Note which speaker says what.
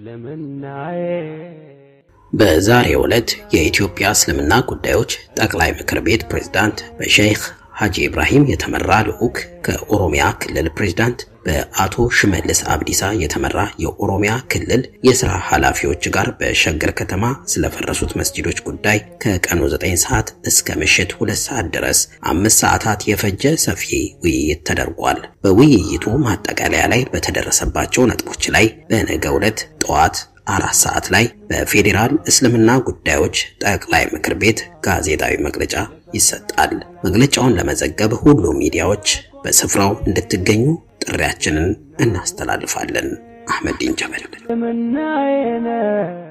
Speaker 1: በዛሬው ዕለት የኢትዮጵያ እስልምና ጉዳዮች ጠቅላይ ምክር ቤት ፕሬዝዳንት በሼክ ሐጂ ኢብራሂም የተመራ ልዑክ ከኦሮሚያ ክልል ፕሬዝዳንት በአቶ ሽመልስ አብዲሳ የተመራ የኦሮሚያ ክልል የሥራ ኃላፊዎች ጋር በሸገር ከተማ ስለፈረሱት መስጂዶች ጉዳይ ከቀኑ 9 ሰዓት እስከ ምሽት 2 ሰዓት ድረስ አምስት ሰዓታት የፈጀ ሰፊ ውይይት ተደርጓል። በውይይቱ ማጠቃለያ ላይ በተደረሰባቸው ነጥቦች ላይ በነገው ዕለት ጠዋት አራት ሰዓት ላይ በፌዴራል እስልምና ጉዳዮች ጠቅላይ ምክር ቤት ጋዜጣዊ መግለጫ ይሰጣል። መግለጫውን ለመዘገብ ሁሉም ሚዲያዎች በስፍራው እንድትገኙ ጥሪያችንን እናስተላልፋለን። አህመዲን ጀበል